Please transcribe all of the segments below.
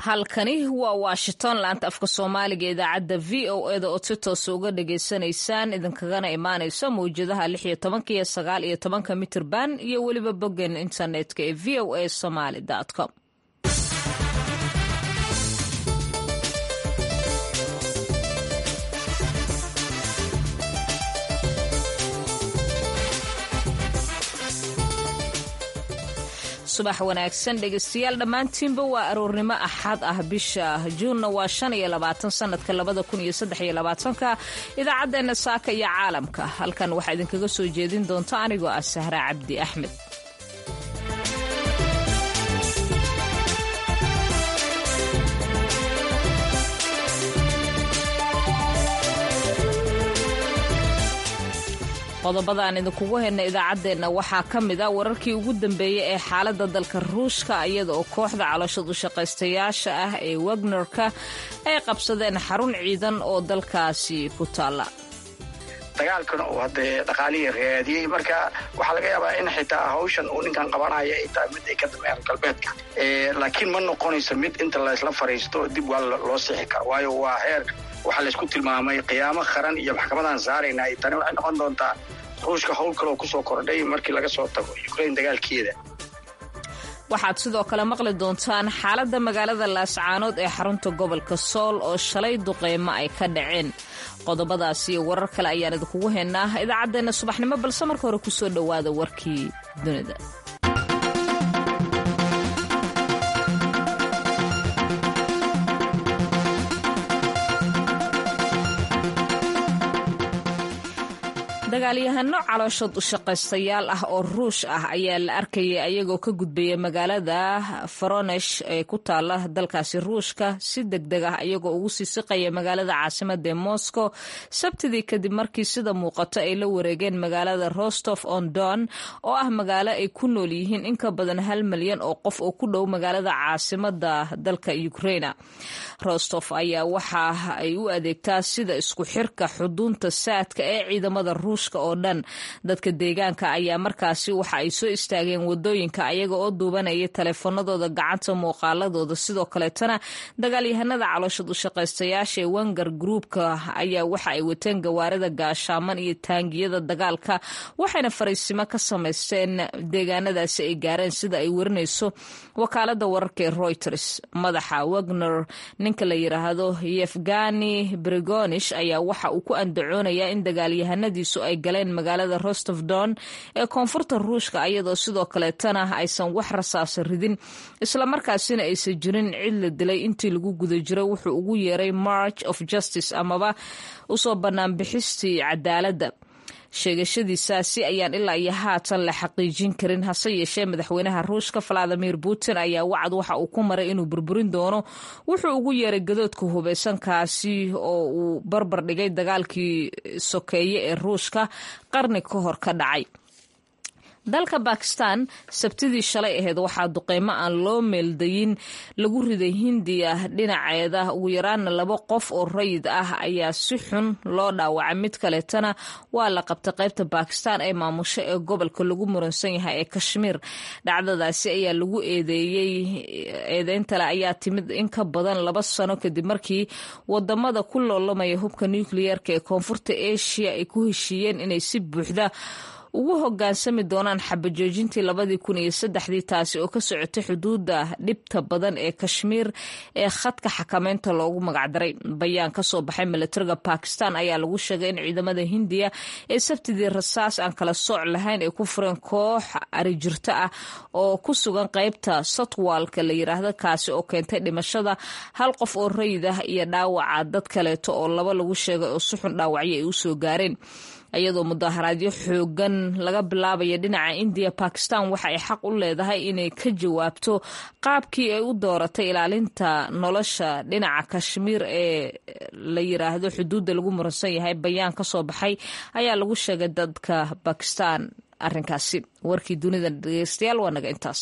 halkani waa washington laanta afka soomaaliga idaacadda v o eda oo si toosa uga dhagaysanaysaan idinkagana imaanayso mawjadaha lix iyo tobanka iyo sagaal iyo tobanka mitirban iyo weliba boggan internetka ee v o a somaly com subax wanaagsan dhegeystayaal dhammaantiinba waa aroornimo axad ah bisha juunna waa shan iyo labaatan sanadka labada kun iyo saddex iyo labaatanka idaacaddeenna saaka iyo caalamka halkan waxaa idinkaga soo jeedin doonta anigoo ah sahra cabdi axmed qodobada aan idinkugu hayna idaacaddeenna waxaa ka mid a wararkii ugu dambeeyey ee xaaladda dalka ruushka iyada oo kooxda calooshad u shaqaystayaasha ah ee wagnerka ay qabsadeen xarun ciidan oo dalkaasi ku taalla dagaalkana uu haddee dhaqaalihii raadiyey marka waxaa laga yaabaa in xitaa hawshan uu ninkan qabanaya ay tahay mid ay ka dambeeyaan galbeedka laakiin ma noqonayso mid inta laysla fariisto dib waa loo sixi karo waayo waa heer waxaa laysku tilmaamay qiyaamo qaran iyo maxkamadan saarayna ay tani waxay noqon doontaa ruushka howl kaloo kusoo kordhay markii laga soo tago ukrain dagaalkeeda waxaad sidoo kale maqli doontaan xaaladda magaalada laascaanood ee xarunta gobolka sool oo shalay duqeymo ay ka dhaceen qodobadaas iyo warar kale ayaan idinkugu haynaa idaacaddeenna subaxnimo balse marka hore kusoo dhowaada warkii dunida dagaalyahano calooshood u shaqaystayaal ah oo ruush ah ayaa la arkayay ayagoo ka gudbaya magaalada faronesh ee ku taala dalkaasi ruushka si deg deg ah ayagoo ugu sii siqaya magaalada caasimada ee moscow sabtidii kadib markii sida muuqato ay la wareegeen magaalada rostov on don oo ah magaalo ay ku nool yihiin in ka badan hal milyan oo qof oo ku dhow magaalada caasimada dalka ukraina rostov ayaa waxa ay u adeegtaa sida isku xirka xuduunta saadka ee ciidamada ruush oo dhan dadka deegaanka ayaa markaasi waxa ay soo istaageen wadooyinka ayaga oo duubanaya taleefanadooda gacanta muuqaaladooda sidoo kaleetana dagaalyahanada calooshad u shaqaystayaasha ee wenger groupka ayaa waxa ay wateen gawaarida gaashaaman iyo taangiyada dagaalka waxayna fariisimo ka samaysteen deegaanadaasi ay gaareen sida ay warinayso wakaalada wararka ee reuters madaxa wagner ninka la yiraahdo yefgani brigonish ayaa waxa uu ku andacoonayaa in dagaalyahanadiisu ay galeen magaalada rostov don ee koonfurta ruushka ayadoo sidoo kaleetana aysan wax rasaasa ridin islamarkaasina aysan jirin cid la dilay intii lagu guda jiray wuxuu ugu yeeray march of justice amaba usoo banaanbixistii cadaaladda sheegashadiisaasi ayaan ilaa iyo haatan la xaqiijin karin hase yeeshee madaxweynaha ruushka valadimir putin ayaa wacad waxa uu ku maray inuu burburin doono wuxuu ugu yeeray gadoodka hubeysankaasi oo uu barbar dhigay dagaalkii sokeeye ee ruushka qarni ka hor ka dhacay dalka bakistan sabtidii shalay ahayd waxaa duqeymo aan loo meeldayin lagu riday hindiya dhinaceeda ugu yaraana laba qof oo rayid ah ayaa si xun loo dhaawacay mid kaleetana waa la qabtay qaybta bakistan ee maamusho ee gobolka lagu muransan yahay ee kashmiir dhacdadaasi ayaa lagu eedeeyey eedeyntale ayaa timid in ka badan laba sano kadib markii wadamada ku loolamaya hubka nukliyeerka ee koonfurta asia ay ku heshiiyeen inay si buuxda ugu hogaansami doonaan xabajoojintii labadii kun iyo saddexdii taasi oo ka socotay xuduudda dhibta badan ee kashmiir ee khadka xakameynta loogu magacdaray bayaan ka soo baxay milatariga bakistan ayaa lagu sheegay in ciidamada hindiya ee sabtidii rasaas aan kala sooc lahayn ay ku fureen koox arijirto ah oo ku sugan qaybta sotwalka la yiraahdo kaasi oo keentay dhimashada hal qof oo rayid ah iyo dhaawaca dad kaleeto oo laba lagu sheegay oo si xun dhaawacyo ay usoo gaareen iyadoo mudaharaadyo xoogan laga bilaabaya dhinaca indiya bakistan waxa ay xaq u leedahay inay ka jawaabto qaabkii ay u dooratay ilaalinta nolosha dhinaca kashmiir ee la yiraahdo xuduudda lagu muransan yahay bayaan ka soo baxay ayaa lagu sheegay dadka bakistan arinkaasi warkii dunida dhegeystayaal waa naga intaas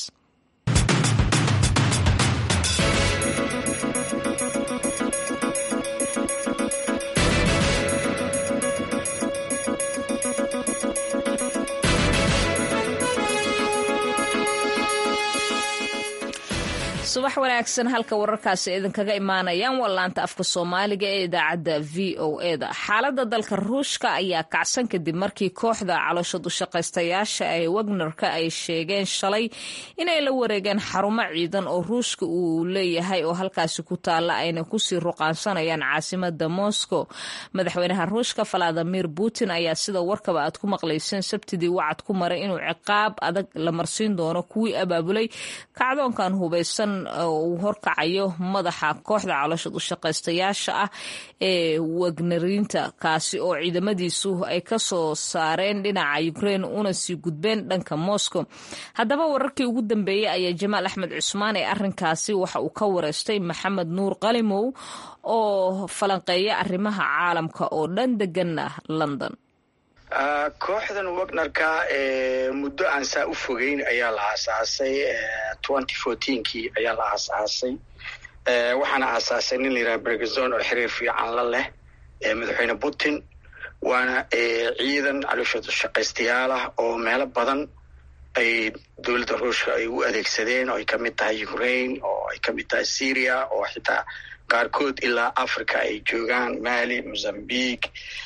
subax wanaagsan halka wararkaasi idinkaga imaanayaan waa laanta afka soomaaliga ee idaacadda v o e da xaaladda dalka ruushka ayaa kacsan kadib markii kooxda caloosha dushaqaystayaasha ee wagnerka ay sheegeen shalay inay la wareegeen xarumo ciidan oo ruushka uu leeyahay oo halkaasi ku taalla ayna kusii ruqaansanayaan caasimada moscow madaxweynaha ruushka valadimir putin ayaa sida warkaba aad ku maqlayseen sabtidii wacad ku maray inuu ciqaab adag la marsiin doono kuwii abaabulay kacdoonkan hubaysan uu horkacayo madaxa kooxda caloosha dushaqaystayaasha ah ee wagneriinta kaasi oo ciidamadiisu ay ka soo saareen dhinaca ukraine una sii gudbeen dhanka moscow haddaba wararkii ugu dambeeyey ayaa jamaal axmed cusmaan ee arrinkaasi waxa uu ka wareystay maxamed nuur qalimow oo falanqeeya arrimaha caalamka oo dhan deganna london kooxdan wagnerka muddo aan saa u fogeyn ayaa la aasaasay twenty fourteenkii ayaa la aasaasay waxaana aasaasay nin la yidhaha bergezon oo xiriir fiican la leh madaxweyne putin waana ciidan caloosha shaqaystayaal ah oo meelo badan ay dowladda ruushka ay u adeegsadeen oo ay ka mid tahay ukraine oo ay ka mid tahay syria oo xitaa qaarkood ilaa africa ay joogaan mali mozambique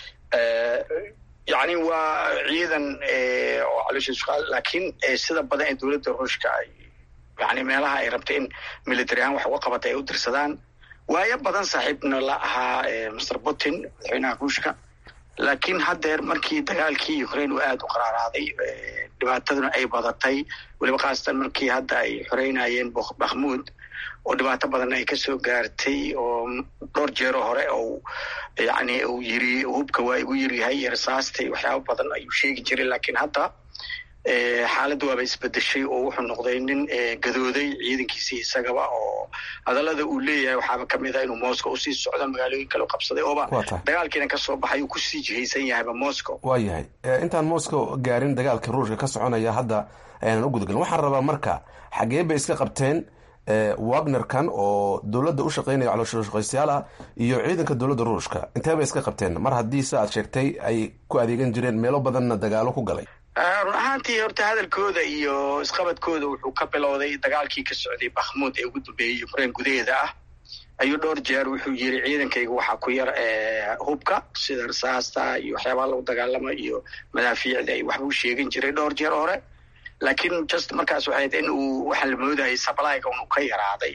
yacni waa ciidan oo caloosha shaqaal laakiin sida badan ee dowladda ruushka ay yani meelaha ay rabta in military ahaan wax uga qabata ay u dirsadaan waayo badan saaxiibna la ahaa master putin madaxweynaha ruushka laakiin haddeer markii dagaalkii ukraine uu aada u qaraaraaday dhibaataduna ay badatay weliba khaasatan markii hadda ay xoreynayeen bakhmuud oo dhibaato badan ay kasoo gaartay oo dhowr jeero hore oo yani uu yiri hubka waa igu yiryahay yarsaastay waxyaaba badan ayuu sheegi jiray laakiin hadda xaaladda waaba isbedeshay oo wuxuu noqday nin gadooday ciidankiisii isagaba oo hadallada uu leeyahay waxaaba kamid ah inuu moscow usii socdo magaalooyin kale qabsaday ooba dagaalkiina kasoo baxay uu kusii jihaysan yahayba moscow waa yahay intaan moscow gaarin dagaalka ruushka ka soconaya hadda ayaanan u gudagelin waxaan rabaa marka xagee bay iska qabteen wagnerkan oo dowladda u shaqeynaya calooshaqaystayaal ah iyo ciidanka dowladda ruushka intee bay iska qabteen mar haddii se aad sheegtay ay ku adeegan jireen meelo badanna dagaalo ku galay run ahaantii horta hadalkooda iyo isqabadkooda wuxuu ka bilowday dagaalkii ka socday bakhmuud ee ugu dambeeyey ukraine gudaheeda ah ayuu dhowr jeer wuxuu yiri ciidankayga waxaa ku yar hubka sida rasaasta iyo waxyaabaha lagu dagaalamo iyo madaafiicda ay waxbuu sheegan jiray dhowr jeer hore laakiin just markaas waxay in uu waxaa la moodayay sablyga unu ka yaraaday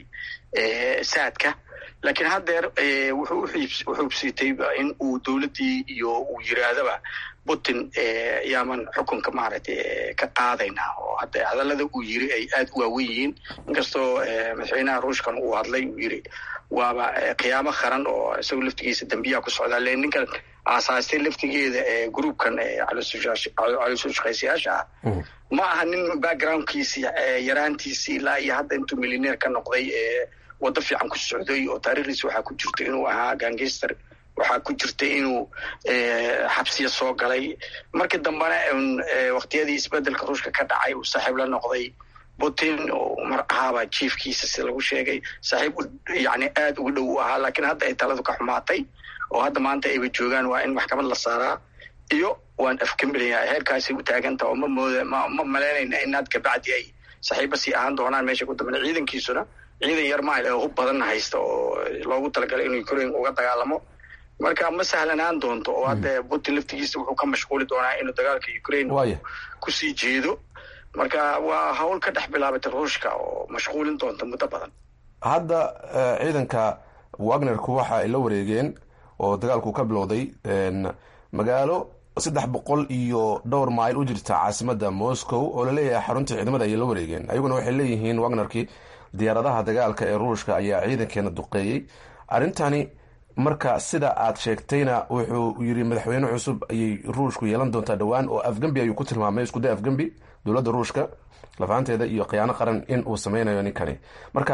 saadka laakiin haddeer wuxuu uxuubsiitay in uu dowladdii iyo uu yiraahdaba putin yaaman xukunka maaragtay ka qaadaynaa oo hadda hadallada uu yiri ay aada u waawen yihiin inkastoo madaxweynaha ruushkan uu hadlay uu yiri waaba qiyaamo qaran oo isagoo laftigiisa dambiyaha ku socdaa le ninkan aasaastay laftigeeda groupkan caloosho shaqaysayaasha ah ma aha nin backgroundkiisi yaraantiisi ilaa iyo hadda intuu milyaneer ka noqday waddo fiican ku socday oo taariikhdiisa waxaa ku jirta inuu ahaa gangester waxaa ku jirta inuu xabsiya soo galay markii dambena waktiyadii isbedelka ruushka ka dhacay uu saaxiib la noqday putin oo mar ahaaba jiefkiisa si lagu sheegay saaxiib yani aada uga dhow u ahaa laakiin hadda ay taladu ka xumaatay oo hadda maanta ayba joogaan waa in maxkamad la saaraa iyo waan afkamilaya heerkaasi u taaganta oo ma mooda ma ma malaynayna inaad kabacdi ay saaxiiba sii ahaan doonaan meesha ku dambena ciidankiisuna ciidan yar maal oo hub badanna haysta oo loogu talagalay inuu ukraine uga dagaalamo marka ma sahlanaan doonto oo hadda putin laftigiisa wuxuu ka mashquuli doonaa inuu dagaalka ukraine kusii jeedo marka waa hawl ka dhex bilaabatay ruushka oo mashquulin doonta muddo badan hadda ciidanka wagnerku waxa ay la wareegeen oo dagaalku ka bilowday magaalo saddex boqol iyo dhowr mayl u jirta caasimada moscow oo laleeyahay xaruntii ciidamada ayay la wareegeen ayaguna waxay leeyihiin wagnerkii diyaaradaha dagaalka ee ruushka ayaa ciidankeena duqeeyey arrintani marka sida aad sheegtayna wuxuu yiri madaxweyne cusub ayay ruushku yeelan doontaa dhowaan oo afgembi ayuu ku tilmaamay iskuday afgembi dowladda ruushka lafaanteeda iyo khiyaano qaran in uu sameynayo ninkani marka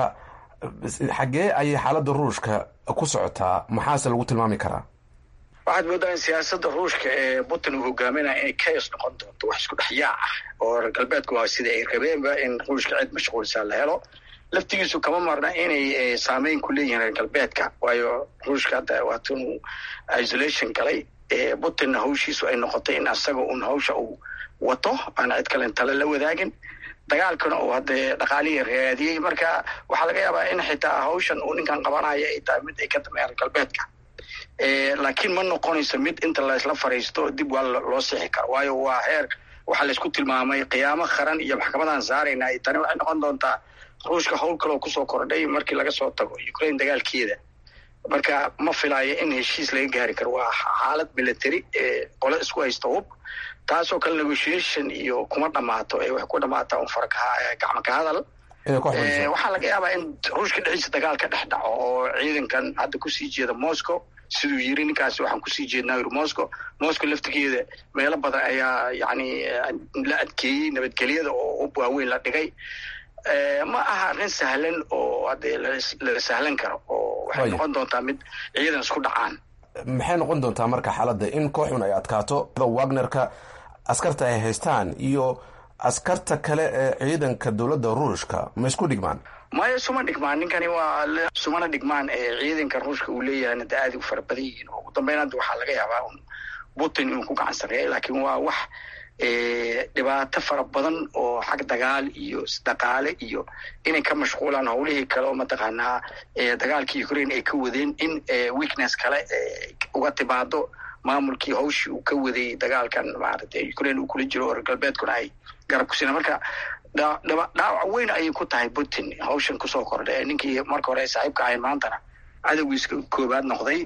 xaggee ayay xaaladda ruushka ku socotaa maxaase lagu tilmaami karaa waxaad moodaa in siyaasadda ruushka ee putin uu hogaaminaya inay chaos noqon doonto wax isku dhex yaac ah oo reer galbeedku waa sida ay rabeenba in ruushka cid mashquulsaa la helo laftigiisu kama marna inay saameyn ku leeyihiin reer galbeedka waayo ruushka hadda waatunuu isolation galay putinna hawshiisu ay noqotay in asaga un hawsha uu wato aan cid kalen tale la wadaagin dagaalkana uu hadee dhaqaalihii raadiyey marka waxaa laga yaabaa in xitaa hawshan uu ninkan qabanaya ay tahay mid ay ka dambeeyaan galbeedka laakiin ma noqonayso mid inta laysla fariisto dib waa loo sixi karo waayo waa heer waxaa laysku tilmaamay qiyaamo qaran iyo maxkamadan saarayna tani waxay noqon doontaa ruushka howl kaloo kusoo kordhay markii laga soo tago ukraine dagaalkeeda marka ma filaayo in heshiis laga gaari karo waa xaalad military ee qole isku haysta hub taasoo kale negotiation iyo kuma dhamaato ee waxay ku dhamaataa un fargacmo ka hadal waxaa laga yaabaa in ruushka dhexdiisa dagaal ka dhex dhaco oo ciidankan hadda kusii jeeda moscow siduu yiri ninkaasi waxaan kusii jeednaa yiri moscow moscow laftigeeda meelo badan ayaa yani la adkeeyey nabadgelyada oo hub waaweyn la dhigay ma aha arrin sahlan oo hadee la sahlan karo oo waxay noqon doontaa mid ciidan isku dhacaan maxay noqon doontaa marka xaaladda in kooxun ay adkaato wagnerka askarta ay haystaan iyo askarta kale ee ciidanka dowladda ruushka ma isku dhigmaan maya suma dhigmaan ninkani waa sumana dhigmaan ee ciidanka ruushka uu leeyahayna da aadi u fara badan yihiin oo ugu dambeyn hadda waxaa laga yaabaa un putin inuu ku gacan sareeya laakiin waa wax dhibaato fara badan oo xag dagaal iyo isdhaqaale iyo inay ka mashquulaan howlihii kale oo mataqaanaa dagaalkii ukraine ay ka wadeen in weakness kale uga timaado maamulkii hawshii uu ka waday dagaalkan maaragtay ukraine uu kula jiro oo reer galbeedkuna ay garab kusina marka dhaawac weyn ayay ku tahay putin hawshan kusoo kordha ee ninkii marka hore ay saaxiibka ahayn maantana cadowgiiska koobaad noqday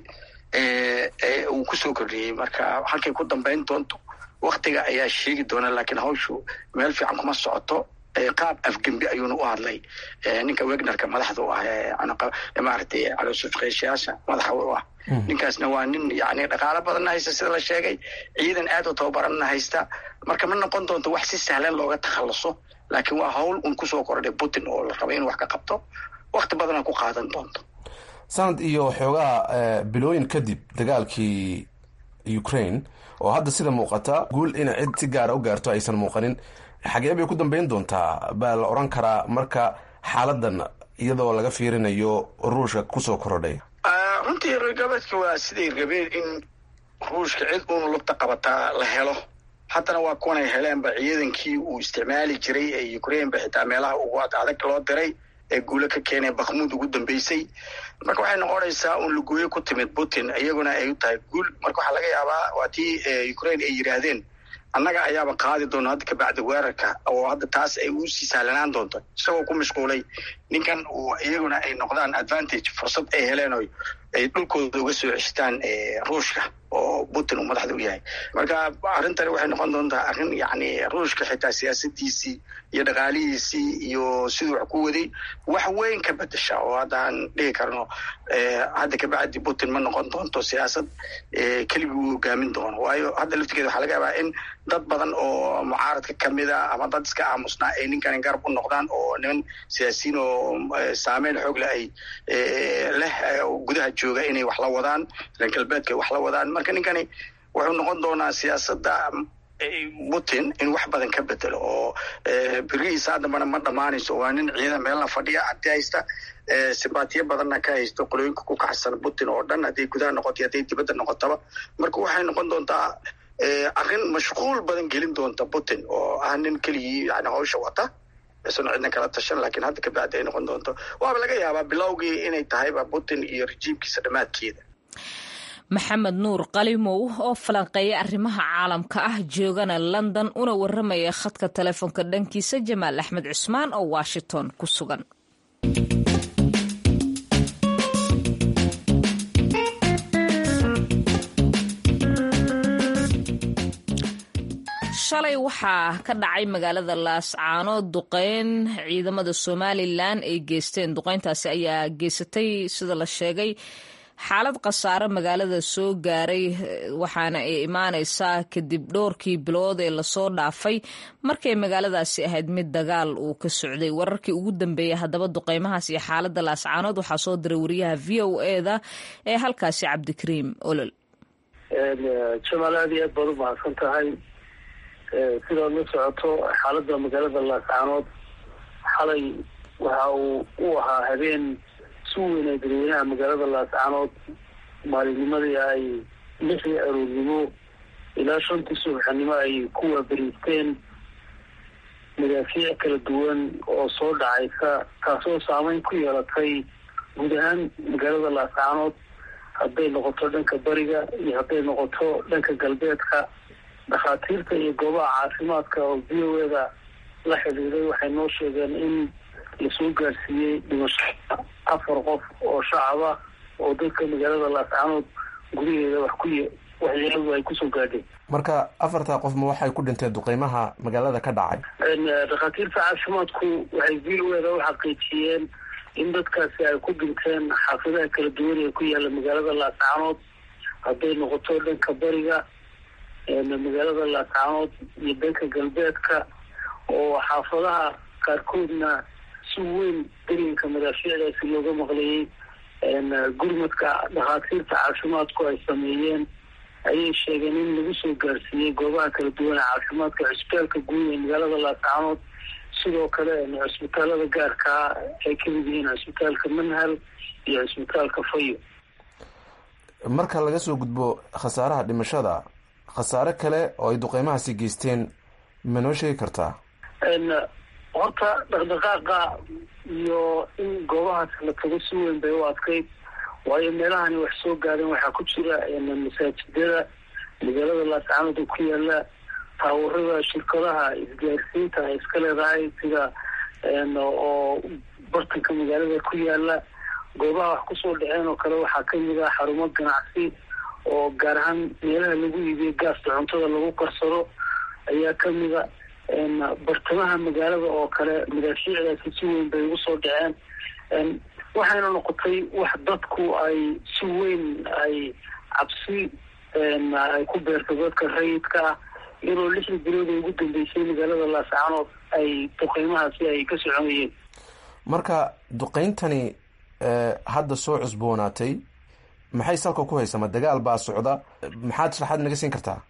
uu kusoo kordhiyey marka halkay ku dambeyn doonto waktiga ayaa sheegi doona laakiin hawshu meel fiican kuma socoto qaab afgembi ayuuna u hadlay ninka wegnerka madaxda u ah maaragtay caloosufqeyshayaasha madaxa u ah ninkaasna waa nin yani dhaqaalo badanna haysta sida la sheegay ciidan aad u tababaranna haysta marka ma noqon doonto wax si sahlan looga takhaluso laakiin waa hawl un kusoo kordhay putin oo la raba in wax ka qabto wakti badana ku qaadan doonto sanad iyo xoogaa bilooyin kadib dagaalkii ukraine oo hadda sida muuqata guul inay cid si gaara u gaarto aysan muuqanin xagee bay ku dambeyn doontaa baa la odhan karaa marka xaaladan iyadoo laga fiirinayo ruushka kusoo korodhay runtii reer galbeedka waa siday rabeen in ruushka cid uun lugta qabataa la helo haddana waa kuwanay heleenba ciidankii uu isticmaali jiray ee ukraine ba xitaa meelaha ugu adag loo diray ee guulo ka keenay bakhmuud ugu dambeysay marka waxay noqonaysaa un lugooyo ku timid putin iyaguna ay u tahay guul marka waxaa laga yaabaa waa tii ukraine ay yidhaahdeen annaga ayaaba qaadi doona hadda kabacdi weerarka oo hadda taas ay usii sahlanaan doonto isagoo ku mashquulay ninkan uu iyaguna ay noqdaan advantage fursad ay heleen o ay dhulkooda uga soo ceshtaan ruushka oo putin uu madaxda u yahay marka arrintani waxay noqon doontaa arrin yani ruushka xitaa siyaasadiisii iyo dhaqaalihiisii iyo siduu wax ku waday wax weyn ka bedesha oo haddaan dhihi karno hadda kabacdi putin ma noqon doonto siyaasad keligii uu hogaamin doono waayo hadda laftigeeda waxaa laga yaabaa in dad badan oo mucaaradka kamida ama dad iska aamusnaa ay ninkani garab u noqdaan oo niman siyaasiyiin oo saameyn xoogle ay leh gudaha jooga inay wax la wadaan reer galbeedka ay wax la wadaan marka ninkani wuxuu noqon doonaa siyaasadda putin in wax badan ka bedelo oo berihiisa haddambana ma dhammaanayso waa nin ciidan meelna fadhiya hanti haysta sibaatiyo badanna ka haysto qolooyinka ku kaxsan putin oo dhan hadday gudaha noqoto hadday dibadda noqotaba marka waxay noqon doontaa arrin mashquul badan gelin doonta putin oo ah nin keligii yani hawsha wata isuna cidna kala tashan laakiin hadda kabacdi ay noqon doonto waaba laga yaabaa bilowgii inay tahayba putin iyo rejiimkiisa dhammaadkeeda maxamed nuur qalimow oo falanqeeya arrimaha caalamka ah joogana london una waramaya khadka telefoonka dhankiisa jamaal axmed cusmaan oo washington ku sugan shalay waxaa ka dhacay magaalada laascaanood duqeyn ciidamada somalilan ay geysteen duqeyntaasi ayaa geysatay sida la sheegay xaalad khasaare magaalada soo gaaray waxaana ay imaaneysaa kadib dhowrkii bilood ee lasoo dhaafay markay magaaladaasi ahayd mid dagaal uu ka socday wararkii ugu dambeeyay haddaba duqeymahaas iyo xaalada laascaanood waxaa soo diray wariyaha v o eda ee halkaasi cabdikariim olol jamaal aad iyo aad baad u mahadsan tahay sidaad la socoto xaalada magaalada laascaanood xalay waxa uu u ahaa habeen si weynay dadweynaha magaalada laascaanood maalinnimadii ay lixii aroornimo ilaa shantii subaxnimo ay ku waabariisteen madaafiic kala duwan oo soo dhacaysa taasoo saameyn ku yeelatay guud ahaan magaalada laascaanood hadday noqoto dhanka bariga iyo hadday noqoto dhanka galbeedka dhakhaatiirta iyo goobaha caafimaadka oo v o eda la xidhiiday waxay noo sheegeen in lasoo gaarsiiyey dhimashada afar qof oo shacaba oo dadka magaalada laascaanood gudaheeda wax ku waxyeeladu ay kusoo gaadheen marka afartaa qof ma waxay ku dhinteen duqeymaha magaalada ka dhacay dhakhaatiirta caafimaadku waxay v o eda u xaqiijiyeen in dadkaasi ay ku dhinteen xaafadaha kala duwan ee ku yaala magaalada laascaanood hadday noqoto dhanka bariga magaalada laascaanood iyo dhanka galbeedka oo xaafadaha qaarkoodna si weyn darinka madaafiicdaasi looga maqlayay gurmadka dhakhaatiirta caafimaadku ay sameeyeen ayay sheegeen in lagu soo gaarsiiyey goobaha kala duwan ee caafimaadka cusbitaalka guud ee magaalada laascaanood sidoo kale cusbitaalada gaarkaa ay kamid yihiin cusbitaalka manhal iyo cusbitaalka fayo marka laga soo gudbo khasaaraha dhimashada khasaare kale oo ay duqeymahaasi geysteen ma noo sheegi kartaa horta dhaqdhaqaaqa iyo in goobahaas la tago si weyn bay u adkayd waayo meelahani wax soo gaadeen waxaa ku jira masaajidada magaalada laascaanood oo ku yaala taawarada shirkadaha isgaarsiinta ay iska leedahay sida oo bartanka magaalada ku yaala goobaha wax kusoo dhaceen oo kale waxaa kamid ah xarumo ganacsi oo gaar ahaan meelaha lagu iibiyo gaasta cuntada lagu karsado ayaa kamid a bartamaha magaalada oo kale madaafiicdaasi si weyn bay ugu soo dhaceen waxayna noqotay wax dadku ay si weyn ay cabsi ay ku beerto dadka rayidka ah iyadoo lixdii bilood ee ugu dambeysay magaalada laascaanood ay duqeymahaasi ay ka soconayeen marka duqeyntani hadda soo cusboonaatay maxay salka ku haysa ma dagaal baa socda maxaad sharaxaad naga siin kartaa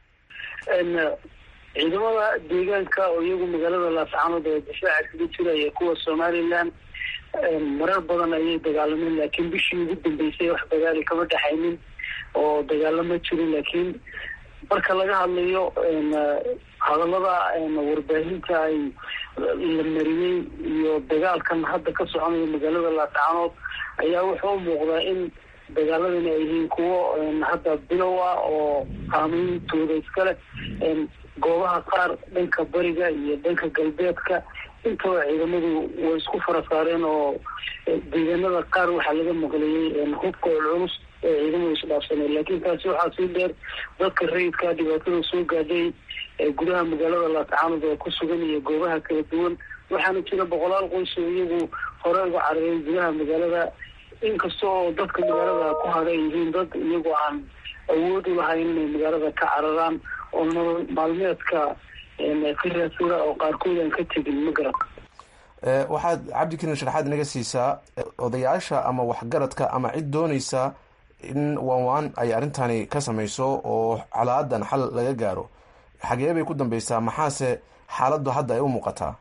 ciidamada deegaanka oo iyagu magaalada laascaanood ee difaaca kaga jiraya kuwa somalilan marar badan ayay dagaalameen laakiin bishii ugu dambeysay wax dagaali kama dhexaynin oo dagaalama jirin laakiin marka laga hadlayo hadalada warbaahinta ay la mariyey iyo dagaalkan hadda ka soconayo magaalada laascaanood ayaa wuxuu u muuqdaa in dagaaladani ay yihiin kuwo hadda bilow ah oo qaameyntooda iskale goobaha qaar dhanka bariga iyo dhanka galbeedka intaba ciidamadu way isku fara saareen oo deegaanada qaar waxaa laga maqlayay hubka culculus ee ciidamadu isdhaafsaneen laakiin taasi waxaa sii dheer dadka rayidka dhibaatada soo gaadhay ee gudaha magaalada laascaanood ee ku sugan iyo goobaha kala duwan waxaana jira boqolaal qoys oo iyagu hore uga cararey gudaha magaalada inkasta oo dadka magaalada ku hadhay yihiin dad iyagoo aan awood u lahayn inay magaalada ka cararaan oo nolol maalmeedka ka raadsada oo qaarkood aan ka tegin ma garan waxaad cabdikariin sharaxaad naga siisaa odayaasha ama waxgaradka ama cid dooneysa in waan waan ay arrintani ka samayso oo calaadan xal laga gaaro xagee bay ku dambeysaa maxaase xaaladdu hadda ay u muuqataa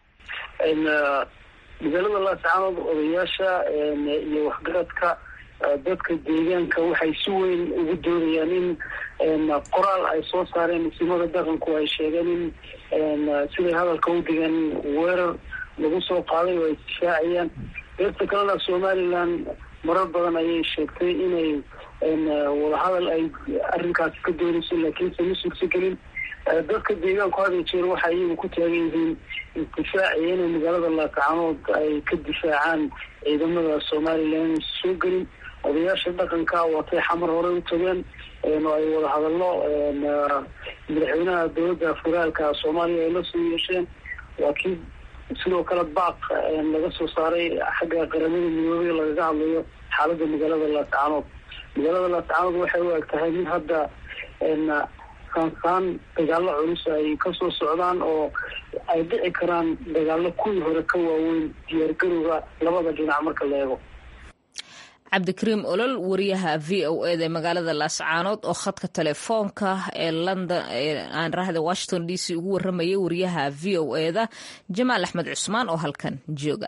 magaalada laascaanood odayaasha iyo waxgaradka dadka deegaanka waxay si weyn ugu doonayaan in qoraal ay soo saareen isimada dhaqanku ay sheegeen in siday hadalka u digeen weerar lagu soo qaaday oo ay difaacayaan deerta kalena somalilan marar badan ayay sheegtay inay wadahadal ay arrinkaasi ka doonayso laakiinse ma suurtagelin dadka deegaanku hada jeer waxay iyagu ku taagan yihiin isdifaaciyo inay magaalada laascaanood ay ka difaacaan ciidamada somalilan inaysa soo gelin odayaasha dhaqanka watay xamar horey u tageen oo ay wada hadallo madaxweynaha dowladda federaalka soomaaliya ay la soo yeesheen waa kii sidoo kale baaq laga soo saaray xagga qaramada midoobey lagaga hadlayo xaaladda magaalada laascaanood magaalada laascaanood waxay u eg tahay mid hadda saansaan dagaalo culus ay kasoo socdaan oo ay dhici karaan dagaalo kuwii hore ka waaweyn diyaargarowga labada dhinac marka la eego cabdikariim olol wariyaha v o eda ee magaalada laascaanood oo khadka telefoonka ee london aan rahda washington d c ugu waramayay wariyaha v o eda jamaal axmed cusmaan oo halkan jooga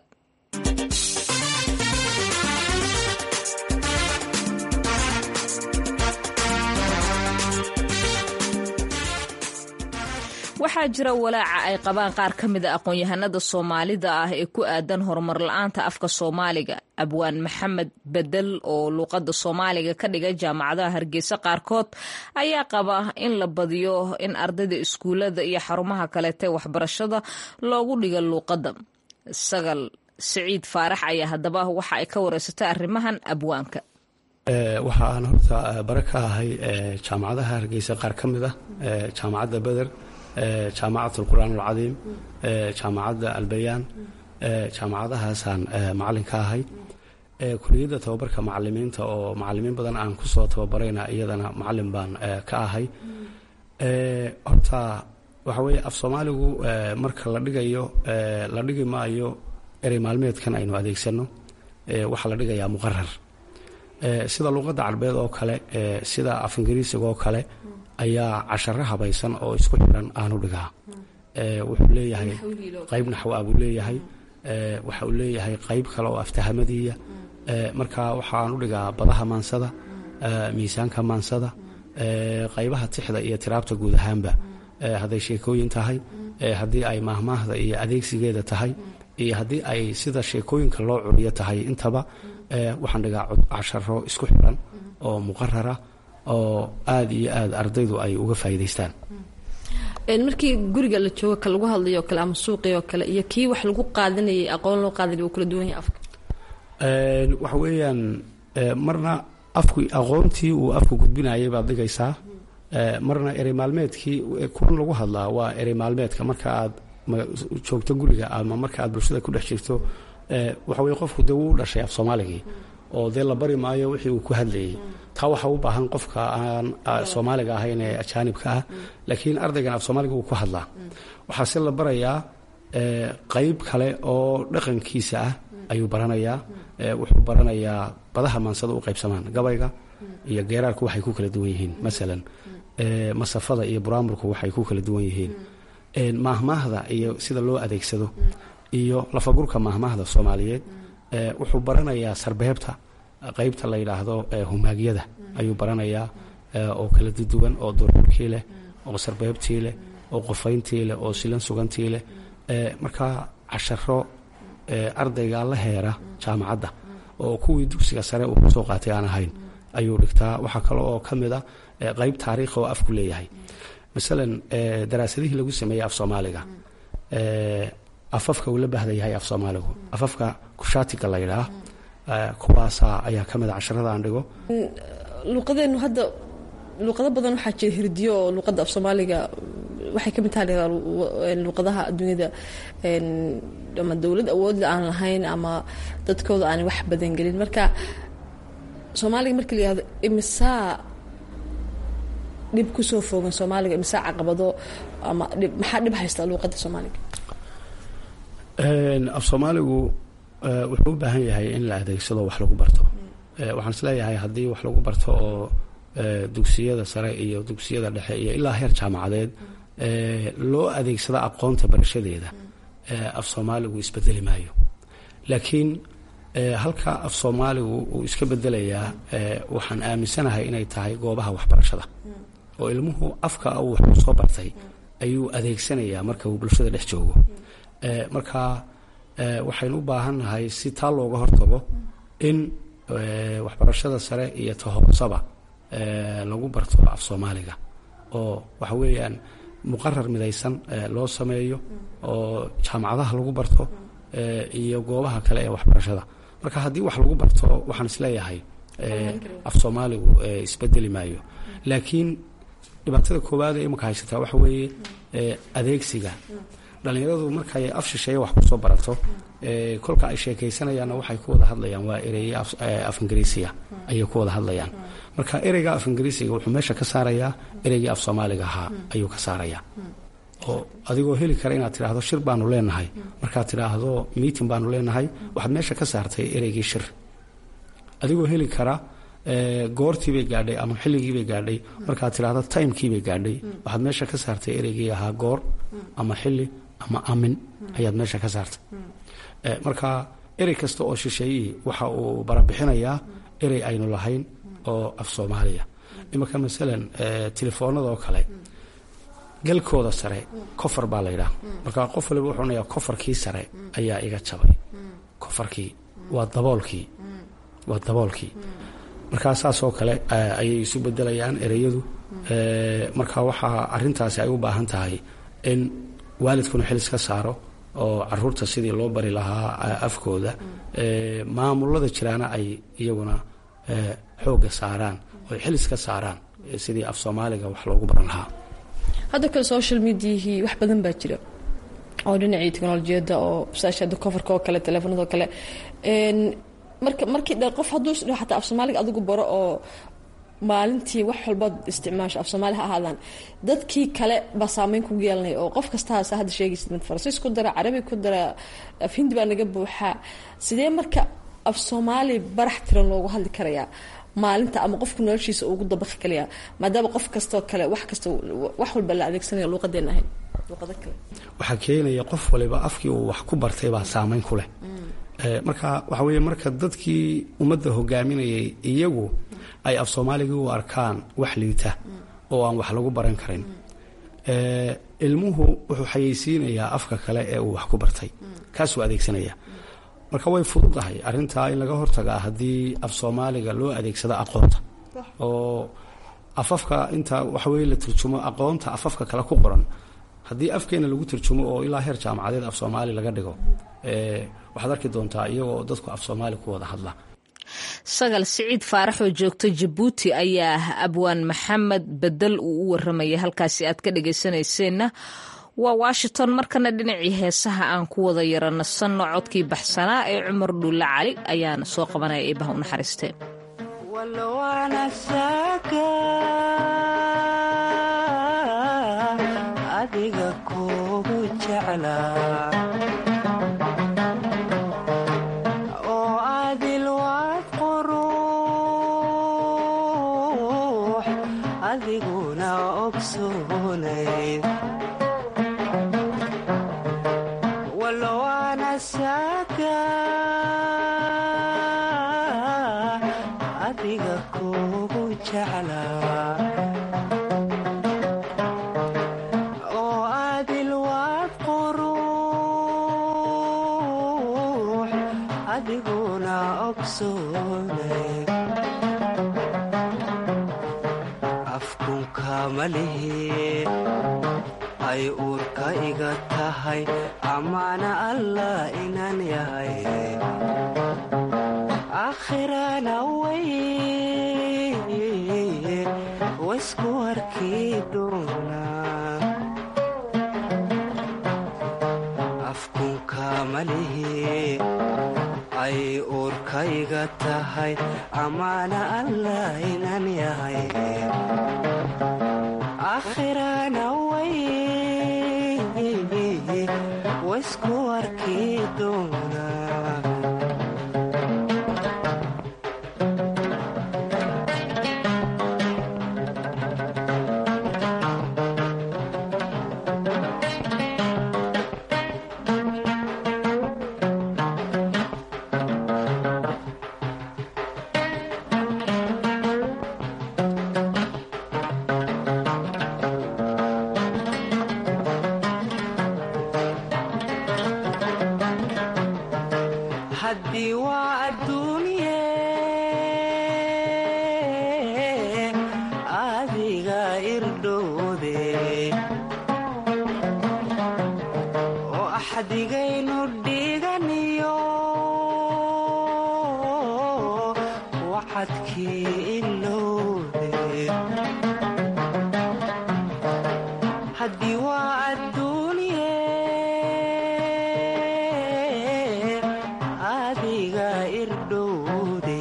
waxaa jira walaaca ay qabaan qaar ka mida aqoon-yahanada soomaalida ah ee ku aadan horumar la-aanta afka soomaaliga abwaan maxamed bedel oo luuqada soomaaliga ka dhigay jaamacadaha hargeysa qaarkood ayaa qaba in la badiyo in ardayda iskuulada iyo xarumaha kaleete waxbarashada loogu dhiga luuqada sagal siciid faarax ayaa haddaba waxa ay ka wareysatay arrimahan abwaanka waxa aan horta bare ka ahay jaamacadaha hargeysa qaar ka mid ah jaamacadda beder jaamacat alqur'aan alcadiim jaamacadda albayaan jaamacadahaasaan macalin ka ahay kuliyadda tababarka macalimiinta oo macalimiin badan aan kusoo tababarayna iyadana macalin baan ka ahay horta waxa weeye af soomaaligu marka la dhigayo la dhigi maayo erey maalmeedkan aynu adeegsano waxaa la dhigayaa muqarar sida luuqadda carbeed oo kale sida af ingiriisiga oo kale ayaa casharo habaysan oo isku xiran aanu dhigaa wuxuu leeyahay qayb naxwa buu leeyahay waxa uu leeyahay qayb kale oo aftahamadiiya marka waxaanu dhigaa badaha maansada miisaanka maansada qaybaha tixda iyo tiraabta guud ahaanba hadday sheekooyin tahay haddii ay maahmaahda iyo adeegsigeeda tahay iyo haddii ay sida sheekooyinka loo curiyo tahay intaba waxaan dhigaa casharo isku xiran oo muqarara oo aada iyo aada ardaydu ay uga faa'iidaystaan markii guriga la joogo ka lagu hadlayo o kale ama suuqii oo kale iyo kii wax lagu qaadanayay aqoon loo qaadanay wuu kala duwan yahay afka waxa weeyaan marna afku aqoontii uu afku gudbinayay baad dhigaysaa marna erey maalmeedkii kuwan lagu hadlaa waa erey maalmeedka marka aad joogto guriga ama marka aad bulshada ku dhex jirto waxa weye qofku dee wuu dhashay af soomaaligii oo dee la bari maayo wixii uu ku hadlayay taa waxaa u baahan qofka aan soomaaliga ahayn ee ajaanibka ah laakiin ardaygan af soomaaliga wuu ku hadlaa waxaase la barayaa qayb kale oo dhaqankiisa ah ayuu baranayaa wuxuu baranayaa badaha maansada u qaybsamaan gabayga iyo geeraarku waxay ku kala duwan yihiin masalan masafada iyo buraamurku waxay ku kala duwan yihiin maahmaahda iyo sida loo adeegsado iyo lafagurka maahmaahda soomaaliyeed wuxuu baranayaa sarbeebta qaybta la yidhaahdo humaagyada ayuu baranayaa oo kala duduwan oo duruurkii leh oo sarbeebtii leh oo qofayntii leh oo silan sugantii leh markaa casharo ardayga la heera jaamacadda oo kuwii dugsiga sare uu kasoo qaatay aan ahayn ayuu dhigtaa waxaa kale oo ka mid a qayb taariikh oo afku leeyahay masalan daraasadihii lagu sameeyey af soomaaliga afafka uu la bahda yahay af soomaaligu afafka kushaatiga la yidhaah kuwaasaa ayaa ka mid a casharada aan dhigo luuqadeenu hadda luuqado badan waxaa jira hirdiyo oo luuqadda af soomaaliga waxay ka mid taha luuqadaha adduunyada ama dowlad awoodle aan lahayn ama dadkooda aanay wax badan gelin marka soomaaliga markii la yihahdo imisaa dhib kusoo foogan soomaaliga imisaa caqabado ama dhib maxaa dhib haystaa luuqadda soomaaliga af soomaaligu wuxuu u baahan yahay in la adeegsado wax lagu barto waxaan isleeyahay haddii wax lagu barto oo dugsiyada sare iyo dugsiyada dhexe iyo ilaa heer jaamacadeed loo adeegsado aqoonta barashadeeda af soomaaligu isbedeli maayo laakiin halka af soomaaligu uu iska bedelayaa waxaan aaminsanahay inay tahay goobaha waxbarashada oo ilmuhu afka uu wax soo bartay ayuu adeegsanayaa marka uu bulshada dhex joogo marka waxaynu u baahannahay si taa looga hortago in waxbarashada sare iyo ta hoosaba lagu barto af soomaaliga oo waxa weeyaan muqarar midaysan loo sameeyo oo jaamacadaha lagu barto iyo goobaha kale ee waxbarashada marka haddii wax lagu barto waxaan isleeyahay af soomaaligu isbedeli maayo laakiin dhibaatada koowaad ee imaka haysataa waxa weeye adeegsiga dhallinyaradu markay af shisheeye wax kusoo barato kolka ay sheekaysanayaanna waxay ku wada hadlayaan waa ereye af ingiriisiga ayay ku wada hadlayaan marka ereyga af ingiriisiga wuxuu meesha ka saarayaa ereygii af soomaaliga ahaa ayuu ka saarayaa oo adigoo heli kara inaad tidhaahdo shir baanu leenahay markaad tidhaahdo meeting baanu leenahay waxaad meesha ka saartay ereygii shir adigoo heli kara goortiibay gaadhay ama xilligiibay gaadhay markaad tidhaahdo timekiibay gaadhay waxaad meesha ka saartay ereygii ahaa goor ama xilli ama amin ayaad meesha ka saartay marka erey kasta oo shisheeyihii waxa uu barabixinayaa erey aynu lahayn oo af soomaaliya imanka masalan telefoonada oo kale galkooda sare kofar baa la yidhaha marka qof waliba wuxuu onayaa kofarkii sare ayaa iga jabay kofarkii waa daboolkii waa daboolkii markaa saas oo kale ayay isu bedelayaan ereyadu marka waxaa arintaasi ay u baahan tahay in waalidkuna xil iska saaro oo caruurta sidii loo bari lahaa afkooda maamulada jiraana ay iyaguna xooga saaraan oo xil iska saaraan sidii af soomaaliga wax loogu baran lahaa hadda kale social mediahii wax badan baa jira oo dhinacii teknolojiyadda oo saashada coverka oo kale teleefonada oo kale marka markii dhe qof hadduu isdhaho xataa af soomaaliga adigu baro oo maalintii wax walbaad isticmaasho af soomaali ha ahaadaan dadkii kale baa saameyn kugu yeelanaya oo qof kastaasa hadda sheegaysid mid faransiis ku dara carabi ku dara af hindi baa naga buuxaa sidee marka af soomaali barax tiran loogu hadli karayaa maalinta ama qofka noloshiisa ugu dabaqi kalayaa maadaama qof kastoo kale wax kasta wax walba la adeegsanaya luuqadeen ahayn luuqado kale waxaa keenaya qof waliba afkii uu wax ku bartay baa saameyn ku leh marka waxa weeye marka dadkii ummadda hogaaminayay iyagu ay af soomaaligii u arkaan wax liita oo aan wax lagu baran karin ilmuhu wuxuu xayeysiinayaa afka kale ee uu wax ku bartay kaasuu adeegsanaya marka way fududahay arintaa in laga hortagaa haddii af soomaaliga loo adeegsado aqoonta oo afafka inta waxaweye la turjumo aqoonta afafka kale ku qoran haddii afkeena lagu turjumo oo ilaa heer jaamacadeed af soomaali laga dhigo waxaad arki doontaa iyagoo dadku af soomaali ku wada hadla sagal siciid faarax oo joogto jabuuti ayaa abwaan maxamed bedel uu u waramaya halkaasi aad ka dhagaysanayseena waa washington markana dhinacii heesaha aan ku wada yara nasanno codkii baxsanaa ee cumar dhuulle cali ayaana soo qabanaya eebaha u naxariisteen adiga kugu jeclaa oo adil waad quruux adiguna ogsoonayd walowaana saaka adiga kugu jeclaa afkunka malihi ay uurka iga tahay amaana allah inaan yahay akhirana way waysku arki doonaa afkunka malihi ay uurka iga tahay amaana allah inaan yahay akhirana way waysku arki doonaa haddii waa adduunye adiga irdhowde oo axdigaynu dhiganiyo wacadkii ilowde haddii waa adduunye adiga irdhowde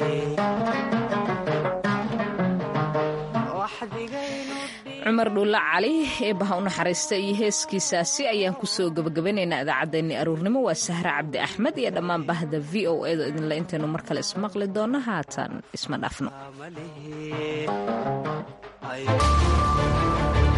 cumar dhuulle cali eebaha u naxariista iyo heeskiisaasi ayaan kusoo gabagabanaynaa idaacaddeenni aruurnimo waa sahre cabdi axmed iyo dhammaan bahda v o edo idinle intaynu mar kale ismaqli doonno haatan isma dhaafno